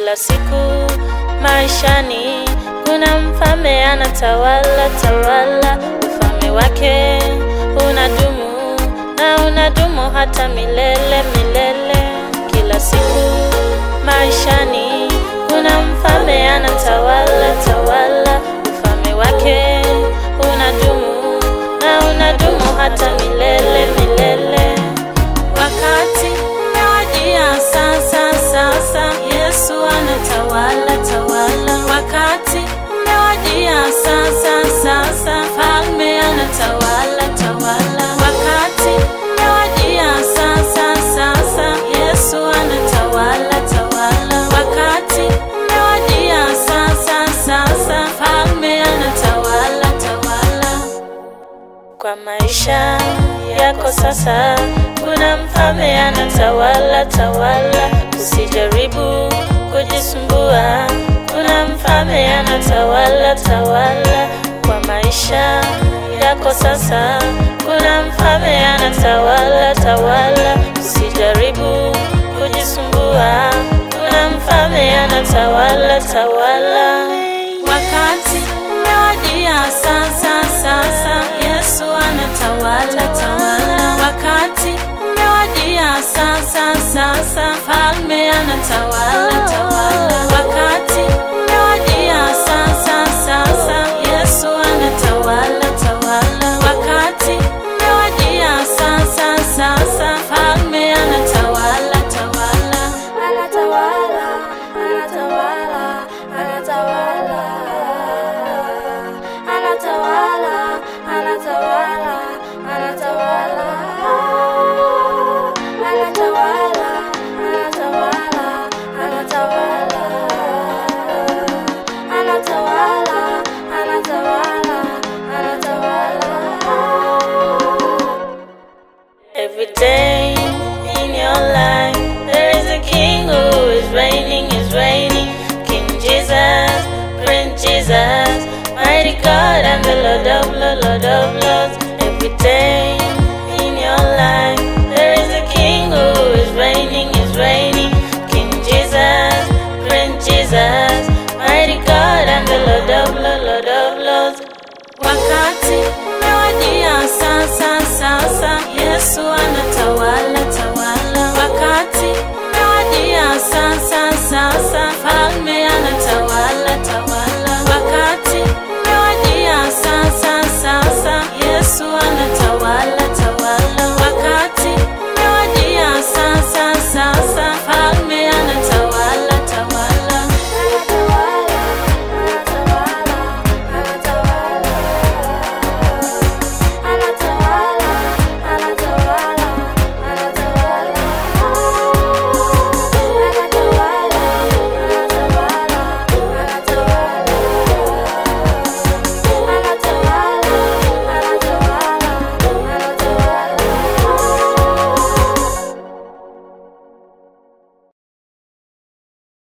Kila siku maishani kuna mfalme anatawala tawala, ufalme wake unadumu na unadumu hata milele milele. Kila siku maishani kuna mfalme anatawala tawala, ufalme wake unadumu na unadumu hata milele milele. Wakati umewadia sasa, sasa Yesu anatawala tawala. Wakati umewadia sasa, sasa Falme anatawala tawala. Wakati umewadia sasa, sasa Yesu anatawala tawala. Wakati umewadia sasa, sasa Falme anatawala tawala. Kwa maisha yako sasa, kuna mfalme anatawala tawala. Usijaribu kujisumbua, kuna mfalme anatawala tawala. Kwa maisha yako sasa, kuna mfalme anatawala tawala. Usijaribu kujisumbua, kuna mfalme anatawala tawala. Wakati umewadia sasa, sasa Yesu anatawala tawala. Wakati umewadia sasa, sasa Falme anatawala tawala. Wakati umewadia sasa, sasa Yesu anatawala tawala. Wakati umewadia sasa, sasa Falme anatawala tawala. Anatawala, anatawala, anatawala. Anatawala, anatawala, anatawala. Anatawala, anatawala, anatawala. Anatawala, anatawala, anatawala. Every day in your life, there is a king who is reigning, is reigning. King Jesus, Prince Jesus, mighty God and the Lord of Lords, Lord of Lords. Every day in your life, there is a king who is reigning, is reigning. King Jesus, Prince Jesus, mighty God and the Lord of Lords, Lord of Lords. Wakati umewadia sasa, sasa Yesu anatawala